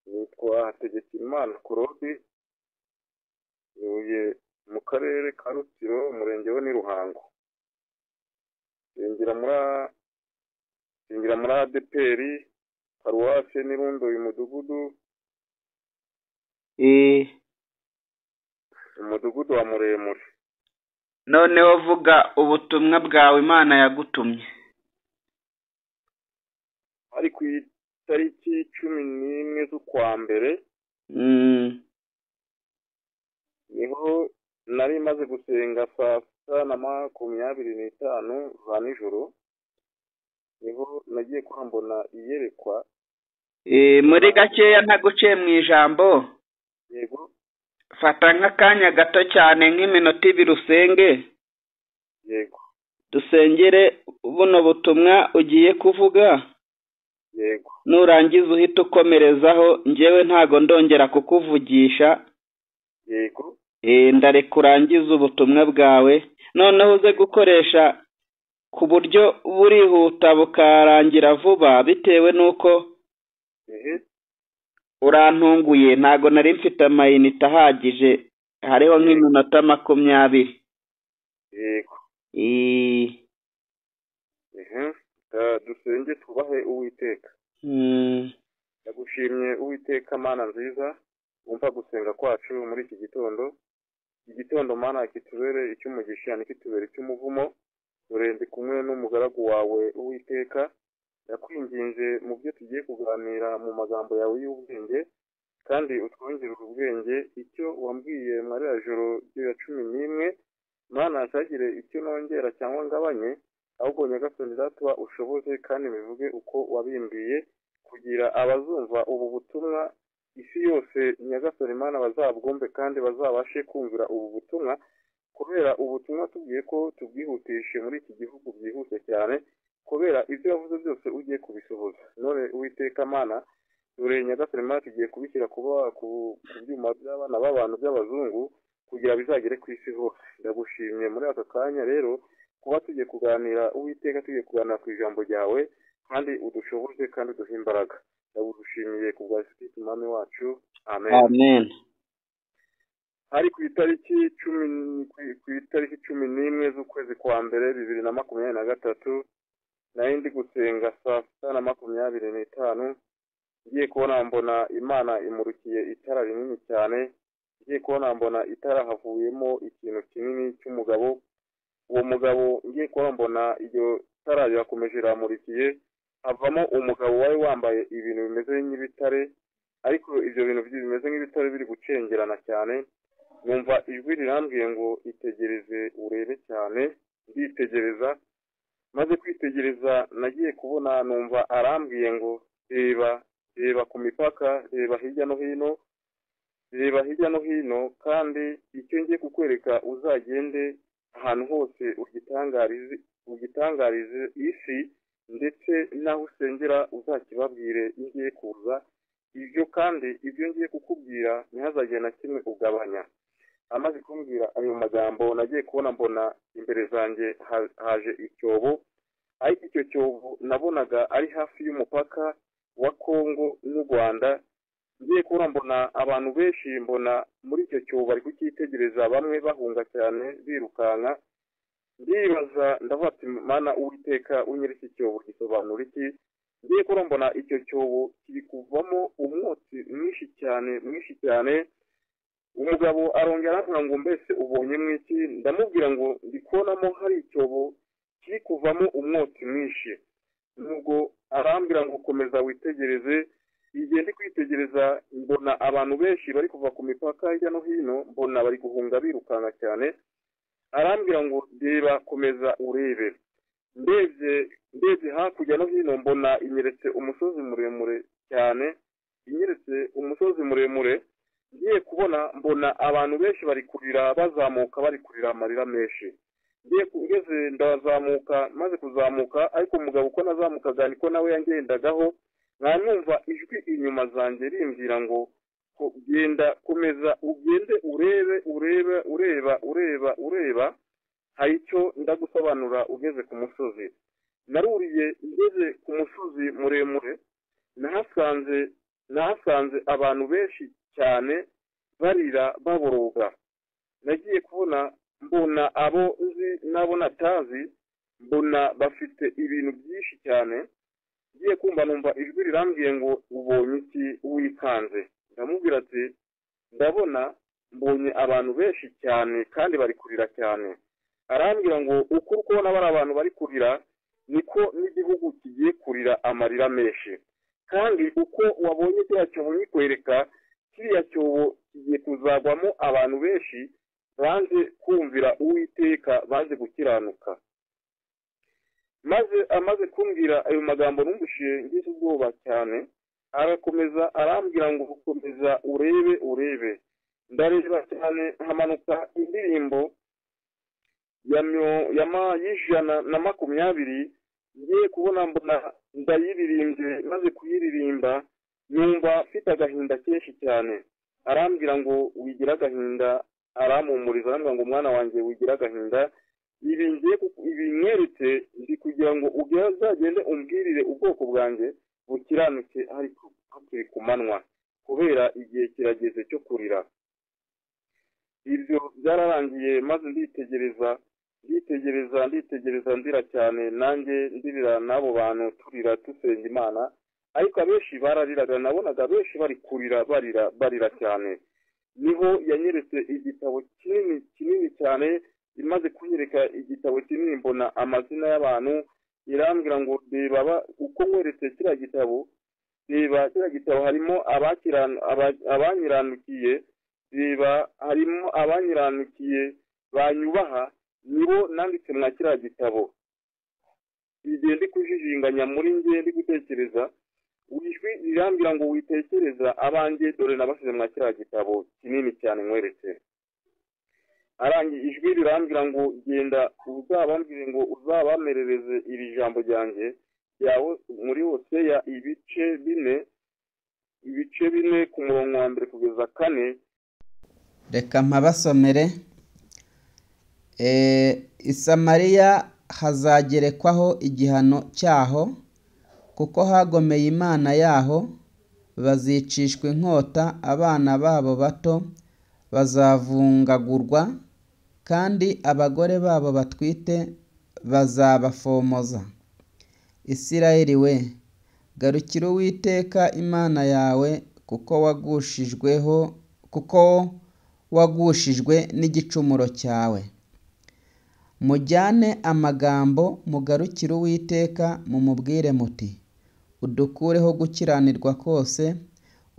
yitwa Hategekimana Claude utuye mu karere ka Rutsiro umurenge we ni Ruhango yinjira muri yinjira muri ADPR paruwase n'irundo uyu mudugudu Eh, umudugudu wa muremure noneho vuga ubutumwa bwawe Imana yagutumye. ari ku itariki cumi n'imwe z'ukwa mbere Mm, niho nari maze gusenga saa sita na makumyabiri n'itanu za nijoro niho nagiye kwambona iyerekwa eh, muri gakeya ntaguciye mu ijambo yego fata nk'akanya gato cyane nk'iminota ibiri usenge yego dusengere buno butumwa ugiye kuvuga yego nurangiza uhite ukomerezaho njyewe ntago ndongera kukuvugisha yego Eh, ndareka urangize ubutumwa bwawe noneho uze gukoresha ku buryo burihuta bukarangira vuba bitewe n'uko ehe urantunguye ntago nari mfite amayinite ahagije hariho nk'iminota makumyabiri yego Eh, ehe Eh, dusenge tubahe uwiteka mm, ndagushimye uwiteka mana nziza wumva gusenga kwacu muri iki gitondo iki gitondo mana kitubere icy'umugisha ntikitubere icy'umuvumo urende kumwe n'umugaragu wawe uwiteka ndakwinginze mu byo tugiye kuganira mu magambo yawe y'ubwenge kandi utwongerere ubwenge icyo wambwiye muri ya joro ryo ya cumi n'imwe mana ntagire icyo nongera cyangwa ngabanye ahubwo nyagasani datuba ushoboze kandi bivuge uko wabimbwiye kugira abazumva ubu butumwa isi yose nyagasani mana bazabwumve kandi bazabashe kumvira ubu butumwa kubera ubutumwa tubwiye ko tubwihutishe muri iki gihugu byihuse cyane kubera ibyo wavuze byose ugiye kubisohoza none uwiteka mana dore nyagasani mana tugiye kubishyira kuba ku ku byuma by'abana b'abantu by'abazungu kugira bizagere ku isi hose ndagushimye muri aka kanya rero kuba tugiye kuganira uwiteka tugiye kuganira ku ijambo ryawe kandi udushoboze kandi uduhe imbaraga ndagushimiye ku bwa sikiti umwami wacu amen amen hari ku itariki cumi n- ku- ku itariki cumi n'imwe z'ukwezi kwa mbere bibiri na makumyabiri na gatatu nari ndi gusenga saa sita na makumyabiri n'itanu ngiye kubona mbona imana imurukiye itara rinini cyane ngiye kubona mbona itara havuyemo ikintu kinini cy'umugabo uwo mugabo ngiye kubona mbona iryo tara rirakomeje riramurikiye havamo umugabo wari wambaye ibintu bimeze nk'ibitare ariko ibyo bintu byi- bimeze nk'ibitare biri gucengerana cyane numva ijwi rirambwiye ngo itegereze urebe cyane nditegereza maze kwitegereza nagiye kubona numva arambwiye ngo reba reba ku mipaka reba hirya no hino reba hirya no hino kandi icyo ngiye kukwereka uzagende ahantu hose ugitangarize ugitangarize isi ndetse n'aho usengera uzakibabwire ngiye kuza ibyo kandi ibyo ngiye kukubwira ntihazagire na kimwe ugabanya amaze kumbwira ayo magambo nagiye kubona mbona imbere zanjye ha- haje icyobo ariko icyo cyobo nabonaga ari hafi y'umupaka wa kongo n'u rwanda ngiye kubona mbona abantu benshi mbona muri icyo cyobo bari kucyitegereza bamwe bahunga cyane birukanka ndibaza ndavuga ati mana uwiteka unyere iki cyobo gisobanura iki ngiye kubona mbona icyo cyobo kiri kuvamo umwotsi mwinshi cyane mwinshi cyane umugabo arongera aravuga ngo mbese ubonye mwiki ndamubwira ngo ndi kubonamo hari icyobo kiri kuvamo umwotsi mwinshi nubwo arambwira ngo komeza witegereze igihe ndi kwitegereza mbona abantu benshi bari kuva ku mipaka hirya no hino mbona bari guhunga birukanka cyane arambwira ngo reba komeza urebe ndebye ndebye hakurya no hino mbona inyeretse umusozi muremure cyane inyeretse umusozi muremure ngiye kubona mbona abantu benshi bari kurira bazamuka bari kurira amarira menshi ngiye ku- ngeze ndazamuka maze kuzamuka ariko umugabo uko nazamukaga niko nawe yangendagaho nkanumva ijwi inyuma zanjye rimbwira ngo ko- genda komeza ugende urebe urebe ureba ureba ureba hari icyo ndagusobanura ugeze ku musozi naruriye ngeze ku musozi muremure nahasanze nahasanze abantu benshi cyane barira baboroga nagiye kubona mbona abo nzi n'abo natazi mbona bafite ibintu byinshi cyane ngiye kumva numva ijwi rirambwiye ngo ubonye iki wikanze ndamubwira ati ndabona mbonye abantu benshi cyane kandi bari kurira cyane arambwira ngo uko uri kubona bari abantu bari kurira niko n'igihugu kigiye kurira amarira menshi kandi uko wabonye kiriya cyobo nkikwereka kiriya cyobo kigiye kuzagwamo abantu benshi banze kumvira uwiteka banze gukiranuka maze amaze kumbwira ayo magambo numvishije ngize ubwoba cyane arakomeza arambwira ngo komeza urebe urebe ndareba cyane hamanuka indirimbo y'ijana na makumyabiri ngiye kubona mbona ndayiririmbye maze kuyiririmba numva mfite agahinda kenshi cyane arambwira ngo wigira agahinda arampumuriza arambwira ngo umwana wanjye wigira agahinda ibi ngiye ndi kugira ngo uzagende umbwirire ubwoko bwanjye bukiranutse hakiri ku manywa kubera igihe kirageze cyo kurira ibyo byararangiye maze nditegereza nditegereza nditegereza ndira cyane nanjye ndirira n'abo bantu turira dusenga imana ariko abenshi barariraga nabonaga abenshi bari kurira barira barira cyane niho yanyeretse igitabo kinini kinini cyane imaze kunyereka igitabo kinini mbona amazina y'abantu irambwira ngo reba uko nkweretse kiriya gitabo reba kiriya gitabo harimo abanyiranukiye reba harimo abanyiranukiye banyubaha nibo nanditse mwa kiriya gitabo igihe ndi kujijinganya muri nge ndi gutekereza ijwi rirambwira ngo witekereza abanjye dore nabasize mwa kiriya gitabo kinini cyane nkweretse arangiye ijwi rirambwira ngo genda uzabambwire ngo uzabamerereze iri jambo ryanjye yawe muri hose ya ibice bine ibice bine ku murongo wa mbere kugeza kane reka mpabasomere isamariya hazagerekwaho igihano cyaho kuko hagomeye imana yaho bazicishwa inkota abana babo bato bazavungagurwa kandi abagore babo batwite bazabafomoza isirayeli we garukira uwiteka imana yawe kuko wagushijweho kuko wagushijwe n'igicumuro cyawe mujyane amagambo mugarukire uwiteka mumubwire muti udukureho gukiranirwa kose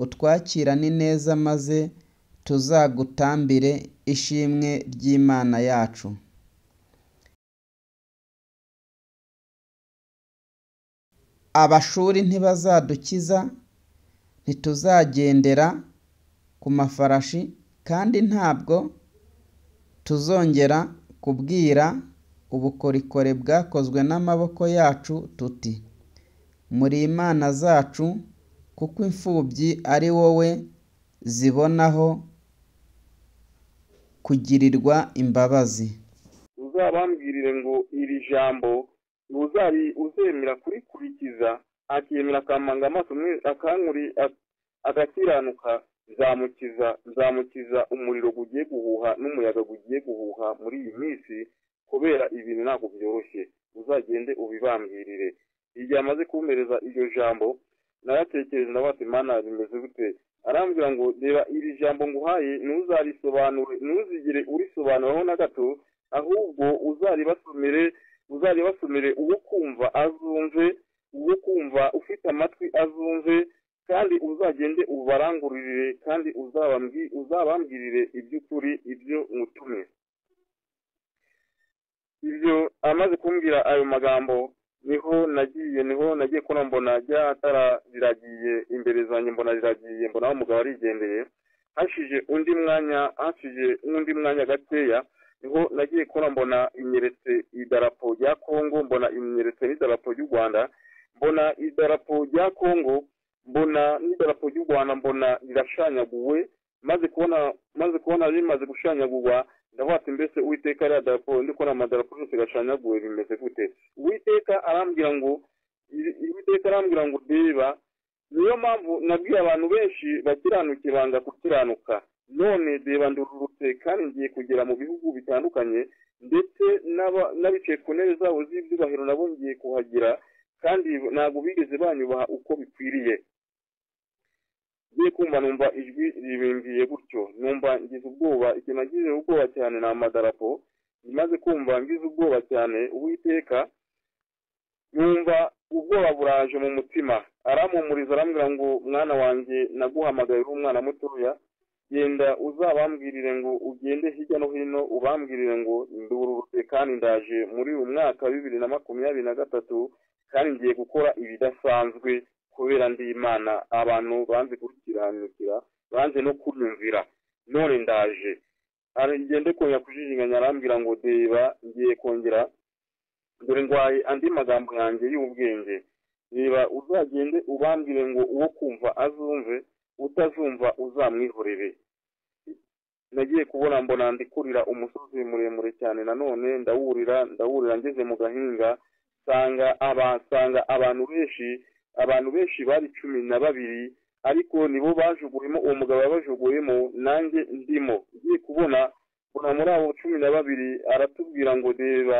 utwakirane neza maze tuzagutambire ishimwe ry'imana yacu abashuri ntibazadukiza ntituzagendera ku mafarashi kandi ntabwo tuzongera kubwira ubukorikore bwakozwe n'amaboko yacu tuti muri imana zacu kuko imfubyi ari wowe zibonaho kugirirwa imbabazi uzabambwirire ngo iri jambo uzari uzemera kurikurikiza akemera akamanga amaso akankuri agakiranuka nzamukiza nzamukiza umuriro gugiye guhuha n'umuyaga gugiye guhuha muri iyi minsi kubera ibintu ntabwo byoroshye uzagende ubibambwirire igihe amaze kumpereza iryo jambo nayatekereza ndabatse imana bimeze gute arambwira ngo reba iri jambo nguhaye ntuzarisobanure ntuzigere urisobanuraho na gato ahubwo uzaribasomere uzaribasomere uwo kumva azumve uwo kumva ufite amatwi azumve kandi uzagende ubarangururire kandi uzabambwirire iby'ukuri ibyo mutumye ibyo amaze kumbwira ayo magambo niho nagiye niho nagiye kubona mbona rya tara riragiye imbere zanjye mbona riragiye mbona umugabo arigendeye hashije undi mwanya hashije n'undi mwanya gakeya niho nagiye kubona mbona imyeretse idarapo rya kongo mbona imyeretse n'idarapo ry'u rwanda mbona idarapo rya kongo mbona n'idarapo ry'u rwanda mbona rirashanyaguwe maze kubona maze kubona rimaze gushanyagurwa ndavuga mbese uwiteka ariya darapo ndi kubona amadarapo yose gashanyaguwe bimeze gute uwiteka arambwira ngo uwiteka arambwira ngo reba niyo mpamvu nabwiye abantu benshi bakiranukira banga gukiranuka none reba ndururutse kandi ngiye kugera mu bihugu bitandukanye ndetse n'aba- n'abicaye ku ntebe zabo z'ibyubahiro nabo ngiye kuhagira kandi ntabwo bigeze banyubaha uko bikwiriye ngiye kumva numva ijwi ribimbwiye gutyo numva ngize ubwoba ikintu nagize ubwoba cyane ni amadarapo maze kumva ngize ubwoba cyane uwiteka yumva ubwoba buraje mu mutima arampumuriza arambwira ngo mwana wanjye naguhamagaye uri umwana mutoya genda uzabambwirire ngo ugende hirya no hino ubambwirire ngo ndururutse kandi ndaje muri uyu mwaka wa bibiri na makumyabiri na gatatu kandi ngiye gukora ibidasanzwe kubera ndi imana abantu banze gukiranukira banze no kunyumvira none ndaje aragende kongera kujijinganya arambwira ngo deba ngiye kongera dore ndwaye andi magambo yanjye y'ubwenge reba uzagende ubambwire ngo uwo kumva azumve utazumva uzamwihorere nagiye kubona mbona ndikurira umusozi muremure cyane nanone ndawurira ndawurira ngeze mu gahinga nsanga aba- nsanga abantu benshi abantu benshi bari cumi na babiri ariko nibo bajugunyemo uwo mugabo yabajugunyemo nanjye ndimo ngiye kubona mbona muri abo cumi na babiri aratubwira ngo reba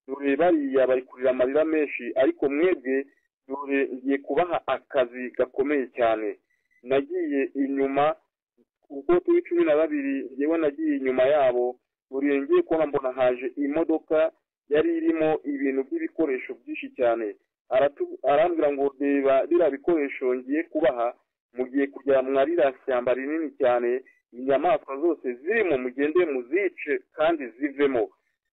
dore bariya bari kurira amarira menshi ariko mwebwe dore ngiye kubaha akazi gakomeye cyane nagiye inyuma ubwo turi cumi na babiri njyewe nagiye inyuma yabo buri ngiye kubona mbona haje imodoka yari irimo ibintu by'ibikoresho byinshi cyane Aratu- arambwira ngo reba biriya bikoresho ngiye kubaha mugiye kujya mwa ririya shyamba rinini cyane inyamaswa zose zirimo mugende muzice kandi zivemo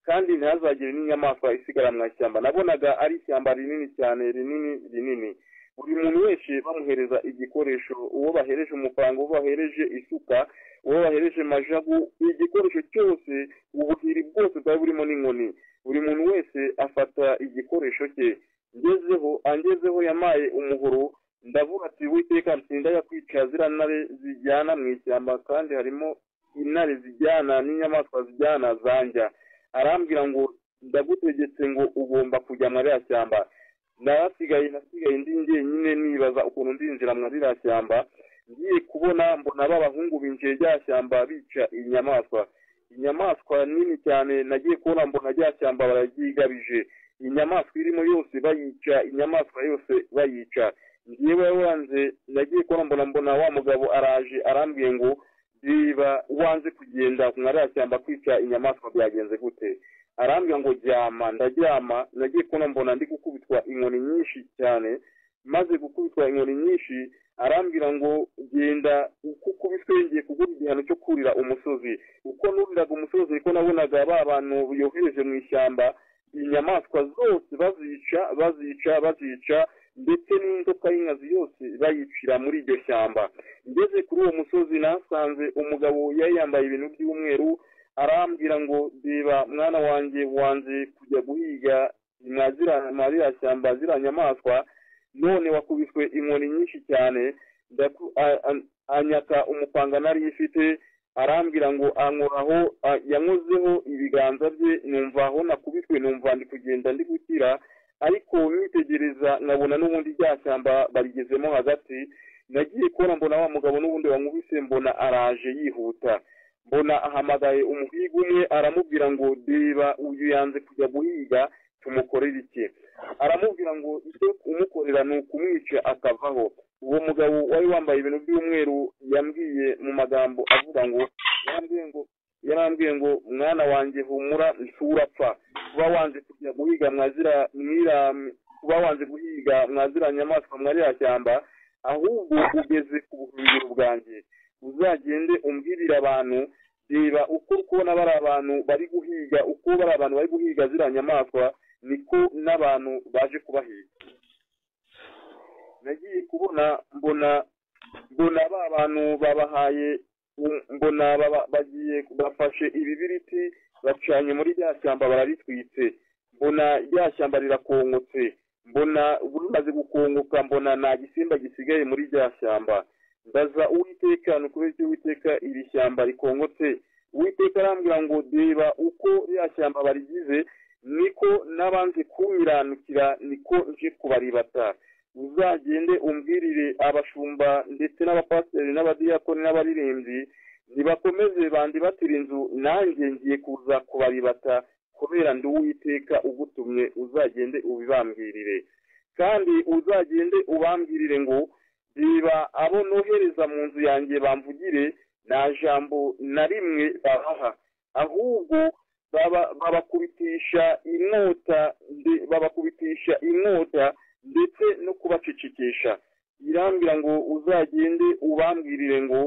kandi ntihazagire n'inyamaswa isigara mu ishyamba nabonaga ari ishyamba rinini cyane rinini rinini buri muntu wese bamuhereza igikoresho uwo bahereje umupango uwo bahereje isuka uwo bahereje majagu igikoresho cyose ubuhiri bwose bwari burimo n'inkoni buri muntu wese afata igikoresho cye ngezeho angezeho yamaye umuhoro ndavuga ati witeka nsinda yakwica ziriya ntare zijyana mu ishyamba kandi harimo intare zijyana n'inyamaswa zijyana zanjya arambwira ngo ndagutegetse ngo ugomba kujya muri ririya shyamba narasigaye nasigaye ndi njyenyine nibaza ukuntu ndinjira muri ririya shyamba ngiye kubona mbona b'abahungu binjiye rya shyamba bica inyamaswa inyamaswa nini cyane nagiye kubona mbona rya shyamba bararyigabije inyamaswa irimo yose bayica inyamaswa yose bayica ngewe wanze nagiye kubona mbona mbona wa mugabo araje arambwiye ngo niba wanze kugenda ku mwariya shyamba kwica inyamaswa byagenze gute arambwira ngo ryama ndaryama nagiye kubona mbona ndi gukubitwa inkoni nyinshi cyane maze gukubitwa inkoni nyinshi arambwira ngo genda uko ukubiswe ngiye kuguha igihano cyo kurira umusozi uko nuriraga umusozi niko nabonaga ba bantu yohereje mu ishyamba inyamaswa zose bazica bazica bazica ndetse n'inzoka y'inkazi yose bayicira muri iryo shyamba ngeze kuri uwo musozi nasanze umugabo yari yambaye ibintu by'umweru arambwira ngo reba mwana wanjye wanze kujya guhiga mwa zira- mwa ririya shyamba ziriya nyamaswa none wakubiswe inkoni nyinshi cyane ndaku- a- a- anyaka umupanga nari ifite arambwira ngo ankoraho a- yankozeho ibiganza bye numva aho nakubiswe numva ndi kugenda ndi gukira ariko nitegereza nkabona n'ubundi rya shyamba barigezemo hagati nagiye kubona mbona wa mugabo n'ubundi wamubise mbona araje yihuta mbona ahamagaye umuhiga umwe aramubwira ngo reba uyu yanze kujya guhiga tumukorere iki aramubwira ngo icyo umukorera ni ukumwica akavaho uwo mugabo wari wambaye ibintu by'umweru yambwiye mu magambo avuga ngo yarambwiye ngo yarambwiye ngo mwana wanjye humura nturapfa kuba wanze kujya guhiga mwazira mwira kuba wanze guhiga mwazira nyamaswa mwarira shyamba ahubwo ugeze ku buhungiro bwanjye uzagende umbwirire abantu reba uko uri kubona bari abantu bari guhiga uko bari abantu bari guhiga ziriya nyamaswa niko n'abantu baje kubahiga nagiye kubona mbona mbona ba bantu babahaye um- mbona baba- bagiye bafashe ibibiriti bacanye muri rya shyamba bararitwitse mbona rya shyamba rirakonkotse mbona bumaze gukongoka mbona nta gisimba gisigaye muri rya shyamba ndaza uwiteka ni ukubera icyo uwiteka iri shyamba rikongotse uwiteka arambwira ngo reba uko rya shyamba barigize niko n'abanze kumiranukira niko nje kubaribata uzagende umbwirire abashumba ndetse n'abapasiteri n'abadiyakoni n'abaririmbyi ntibakomeze bandi batira inzu nanjye ngiye kuza kubaribata kubera ndi uwiteka ugutumye uzagende ubibambwirire kandi uzagende ubambwirire ngo biba abo nohereza mu nzu yanjye bamvugire nta jambo na rimwe babaha ahubwo baba- babakubitisha inkota nde- babakubitisha inkota ndetse no kubacecekesha irambwira ngo uzagende ubambwirire ngo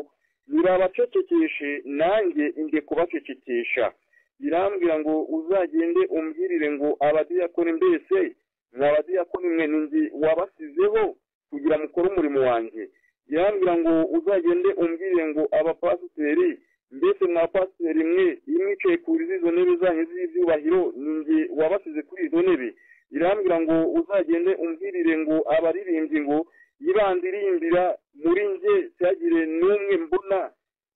nibabacecekeshe nanjye njye kubacecekesha irambwira ngo uzagende umbwirire ngo abadiyakoni mbese ni abadiyakoni mwe ni njye wabasizeho kugira mukore umurimo wanjye irambwira ngo uzagende umbwirire ngo abapasiteri mbese mwapasiteri mwe iyo mwicaye kuri izo ntebe zanyu z'ibyubahiro ni njye wabasize kuri izo ntebe irambwira ngo uzagende umbwirire ngo abaririmbyi ngo ibandirimbira muri njye cyagire n'umwe mbona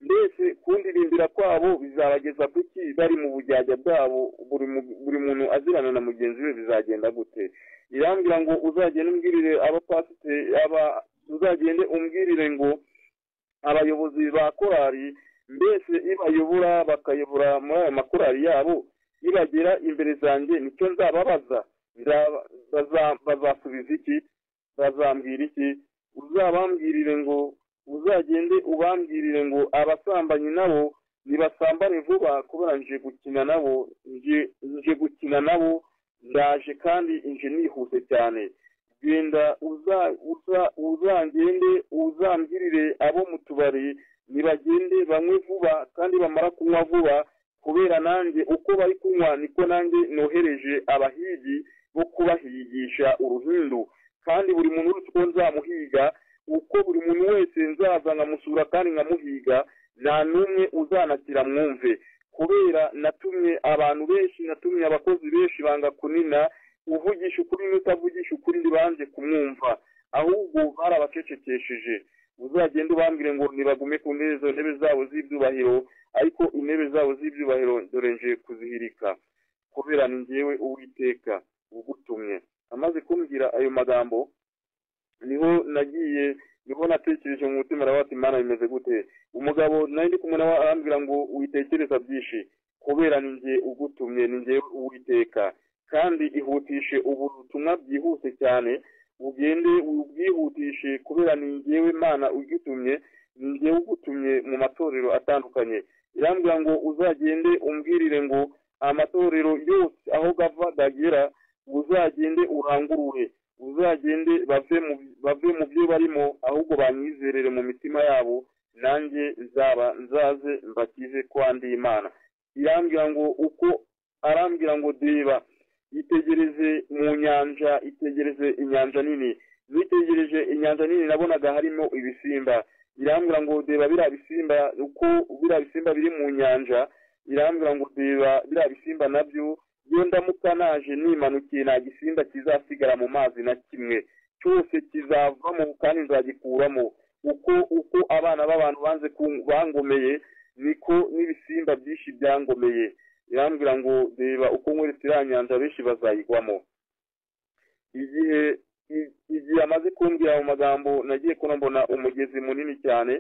mbese kundirimbira kwabo bizabageza kuki bari mu bujyajya bwabo buri mu- buri muntu azirana na mugenzi we bizagenda gute irambwira ngo uzagende umbwirire abapasite aba uzagende umbwirire ngo abayobozi ba korali mbese ibayobora bakayobora muri ayo makorali yabo ibagera imbere zanjye nicyo nzababaza Nzaba- baza- bazasubiza iki bazambwira iki uzabambwirire ngo uzagende ubambwirire ngo abasambanyi nabo nibasambane vuba kubera nje gukina nabo nje- nje gukina nabo ndaje kandi nje nihuse cyane genda uza uza uzangende uzambwirire abo mu tubari nibagende banywe vuba kandi bamara kunywa vuba kubera nanjye uko bari kunywa niko nanjye nohereje abahigi bo kubahigisha uruhindu kandi buri muntu wese uko nzamuhiga uko buri muntu wese nzaza nkamusura kandi nkamuhiga nta n'umwe uzanakira mwumve kubera natumye abantu benshi natumye abakozi benshi banga kunina uvugisha ukuri n'utavugisha ukuri ntibanje kumwumva ahubwo barabacecekesheje uzagende ubambwire ngo ntibagume ku ntebe izo ntebe zabo z'ibyubahiro ariko intebe zabo z'ibyubahiro dore nje kuzihirika kubera ni njyewe uwiteka ugutumye amaze kumbwira ayo magambo niho nagiye niho natekereje mu mutima aravuga ati mana bimeze gute umugabo nari ndi kumwe nawe arambwira ngo witekereza byinshi kubera ni njye ugutumye ni njye uwiteka kandi ihutishe ubu butumwa byihuse cyane ugende ubwihutishe kubera ni njyewe mana ugitumye ni njyewe ugutumye mu matorero atandukanye irambwira ngo uzagende umbwirire ngo amatorero yose aho gava gagera uzagende urangurure uzagende bave mu bave mu byo barimo ahubwo banyizerere mu mitima yabo nanjye nzaba nzaze mbakize kwa ndi imana irambwira ngo uko arambwira ngo deba yitegereze mu nyanja itegereze inyanja nini nitegereje inyanja nini nabonaga harimo ibisimba irambwira ngo deba biriya bisimba uko biriya bisimba biri mu nyanja irambwira ngo deba biriya bisimba nabyo iyo ndamuka naje nimanukiye nta gisimba kizasigara mu mazi na kimwe cyose kizavamo kandi nzagikuramo uko uko abana b'abantu banze kun- bangomeye niko n'ibisimba byinshi byangomeye irambwira ngo reba uko nkweretse iriya nyanja benshi bazayigwamo igihe i- igihe amaze kumbwira mu magambo nagiye kuno mbona umugezi munini cyane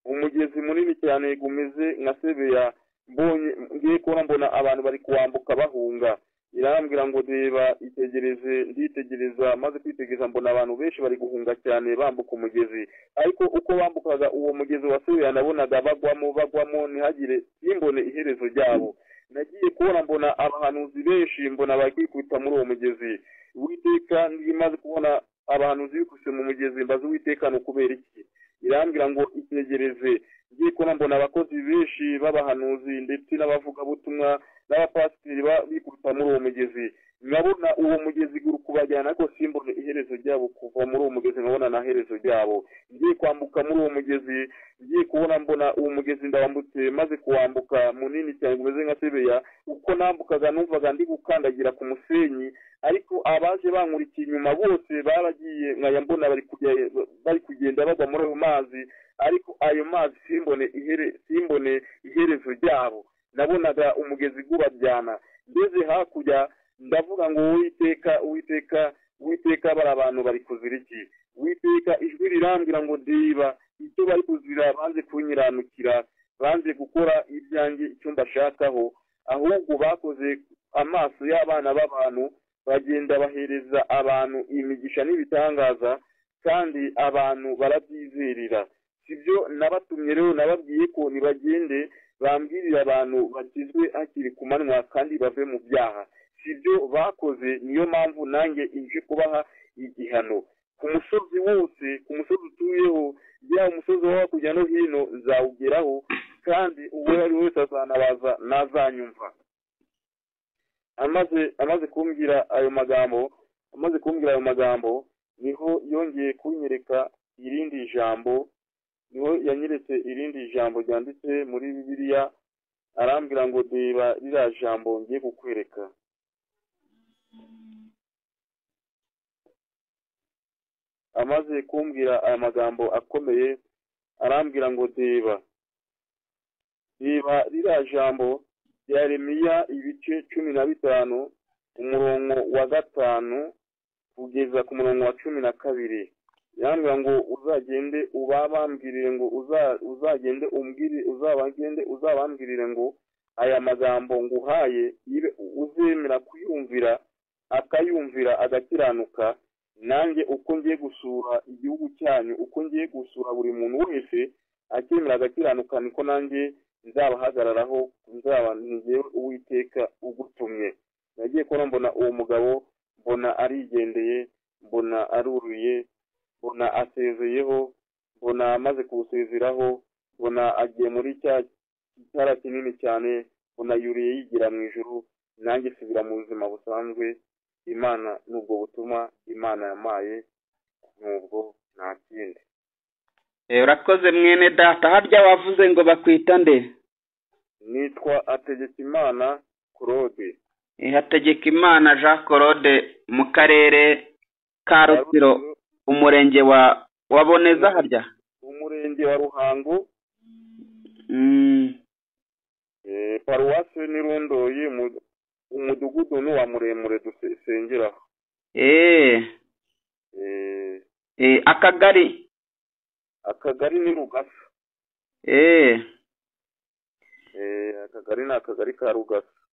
umugezi munini cyane gumeze nka sebeya mbonye ngiye kubona mbona abantu bari kuwambuka bahunga irambwira ngo reba itegereze nditegereza maze kwitegereza mbona abantu benshi bari guhunga cyane bambuka umugezi ariko uko bambukaga uwo mugezi wa sebeya nabonaga bagwamo bagwamo ntihagire ntimbone iherezo ryabo nagiye kubona mbona abahanuzi benshi mbona bari kwikubita muri uwo mugezi uwiteka ntimaze kubona abahanuzi bikubise mu mugezi mbaze uwiteka ni ukubera iki irambwira ngo itegereze ngiye kubona mbona abakozi benshi b'abahanuzi ndetse n'abavugabutumwa n'abapasiteri ba- bikubita muri uwo mugezi nkabona uwo mugezi uri kubajyana ariko simbone iherezo ryabo kuva muri uwo mugezi nkabona nta herezo ryabo ngiye kwambuka muri uwo mugezi ngiye kubona mbona uwo mugezi ndawambutse maze kuwambuka munini cyane umeze nka sebeya uko nambukaga numvaga ndi gukandagira ku musenyi ariko abaje bankurikiye inyuma bose baragiye nkaya mbona bari kujya- bari kugenda bagwa muri ayo mazi ariko ayo mazi simbone ihere simbone iherezo ryabo nabonaga umugezi gubajyana ngeze hakurya ndavuga ngo uwiteka uwiteka uwiteka bari abantu bari kuzira iki uwiteka ijwi rirambwira ngo diba ibyo bari kuzira banze kunyiranukira banze gukora ibyanjye icyo mbashakaho ahubwo bakoze amaso y'abana b'abantu bagenda bahereza abantu imigisha n'ibitangaza kandi abantu barabyizerera sibyo nabatumye rero nababwiye ko nibagende bambwirire abantu bakizwe hakiri ku manywa kandi bave mu byaha sibyo bakoze niyo mpamvu nanjye ije kubaha igihano ku musozi wose ku musozi utuyeho yaba umusozi wo hakurya no hino nzawugeraho kandi uwo ari wese azanabaza nazanyumva amaze amaze kumbwira ayo magambo amaze kumbwira ayo magambo niho yongeye kunyereka irindi jambo niho yanyeretse irindi jambo ryanditse muri bibiliya arambwira ngo reba ririya jambo ngiye kukwereka amaze kumbwira aya magambo akomeye arambwira ngo reba reba ririya jambo rya ibice cumi na bitanu umurongo wa gatanu kugeza ku murongo wa cumi na kabiri yambwira ngo uzagende ubabambwirire ngo uzagende umbwire uzabagende uzabambwirire ngo aya magambo nguhaye uzemera kuyumvira akayumvira agakiranuka nanjye uko ngiye gusura igihugu cyanyu uko ngiye gusura buri muntu wese akemera agakiranuka niko nanjye nzabahagararaho nzaba ngewe uwiteka ugutumye nagiye kubona mbona uwo mugabo mbona arigendeye mbona aruruye mbona asezeyeho mbona amaze kuwusezeraho mbona agiye muri cya cyara kinini cyane mbona yuriye yigira mu ijoro nanjye subira mu buzima busanzwe imana ni ubwo butuma imana yamaye n'ubwo nta kindi urakoze mwene data harya wavuze ngo bakwita nde nitwa hategekimana claude hategekimana jean claude mu karere ka rutsiro umurenge wa waboneza harya umurenge wa ruhango paruwasi n'irondoye umudugudu ni uwa muremure dusengeraho akagari akagari ni rugasa akagari ni akagari ka rugasa